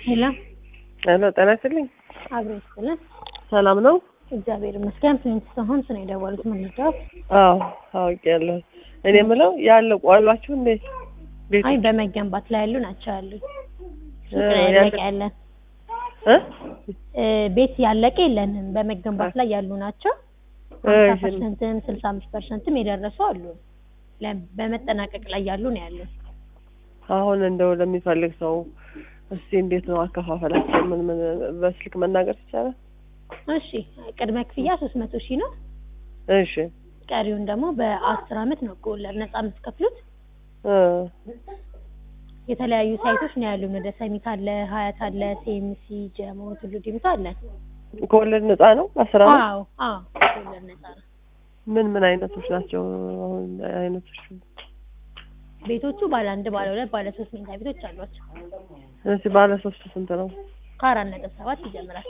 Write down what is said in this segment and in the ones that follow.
ሄሎ ሄሎ ጤና ይስጥልኝ። አብሮ ይስጥልን። ሰላም ነው? እግዚአብሔር ይመስገን። ስንት ሰሆን ስነ የደወሉት ምንድነው? አዎ አውቄያለሁ። እኔ የምለው ያለቁ አሏችሁ እንዴ? ቤት አይ በመገንባት ላይ ያሉ ናቸው ያሉት። ሱቅ እ ላይ ያለ- ያለቀ ያለን እ? እ፣ ቤት ያለቀ የለንም። በመገንባት ላይ ያሉ ናቸው። እ፣ ሀምሳ እሺ። ፐርሰንትም ስልሳ አምስት ፐርሰንትም የደረሱ አሉ። ለ- በመጠናቀቅ ላይ ያሉ ነው ያሉት። አሁን እንደው ለሚፈልግ ሰው እስቲ እንዴት ነው አከፋፈላቸው? ምን ምን በስልክ መናገር ይቻላል? እሺ ቅድመ ክፍያ ሶስት መቶ ሺህ ነው። እሺ ቀሪውን ደግሞ በአስር አመት ነው ከወለድ ነጻ የምትከፍሉት። እ፣ የተለያዩ ሳይቶች ነው ያሉን። ወደ ሰሚት አለ፣ ሀያት አለ፣ ሴምሲ፣ ጀሞ፣ ቱሉ ዲምቱ አለ። ከወለድ ነፃ ነው? አስር አመት አዎ አዎ ከወለድ ነጻ ነው። ምን ምን አይነቶች ናቸው? አሁን አይነቶች ቤቶቹ ባለ አንድ፣ ባለ ሁለት፣ ባለ ሶስት መኝታ ቤቶች አሏቸው። እዚህ ባለ ሶስት ስንት ነው? ከአራት ነጥብ ሰባት ይጀምራል።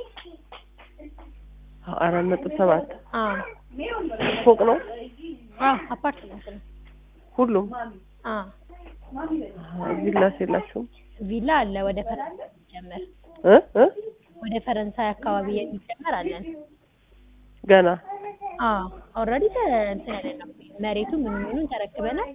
አራት ነጥብ ሰባት አዎ ፎቅ ነው አዎ አፓርትመንት ነው። ሁሉም። አዎ ቪላስ የላችሁም? ቪላ አለ ወደ ፈረንሳይ የሚጀመር እ እ ወደ ፈረንሳይ አካባቢ የሚጀመር አለን። ገና አዎ ኦልሬዲ እንትን ያለ ነው። መሬቱ ምኑ ምኑን ተረክበናል።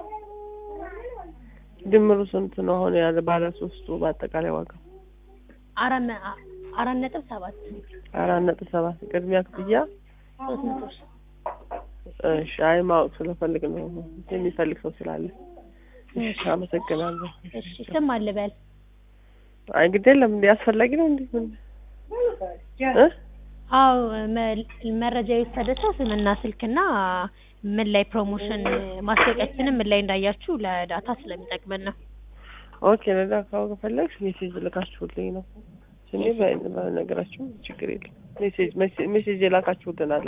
ድምሩ ስንት ነው? አሁን ያለ ባለ ሶስቱ በአጠቃላይ ዋጋ አራት መ- አ- አራት ነጥብ ሰባት አራት ነጥብ ሰባት ቅድሚያ ክፍያ። ሶስት መቶ ሺህ እሺ፣ አይ ማወቅ ስለፈልግ ነው የሚፈልግ ሰው ስላለ። እሺ፣ አመሰግናለሁ። እሺ ስም አልበል አይ እንግዲህ የለም እንዴ አስፈላጊ ነው እንዴ? ምን እ አዎ መ- መረጃ የወሰደ ሰው ስምና ስልክና ምን ላይ ፕሮሞሽን ማስታወቂያችንን ምን ላይ እንዳያችሁ ለዳታ ስለሚጠቅመን ነው። ኦኬ ለዳ ካወቀ ፈለግሽ ሜሴጅ ልካችሁልኝ ነው። እኔ በነገራችሁ ችግር የለም ሜሴጅ ሜሴጅ የላካችሁልን አለ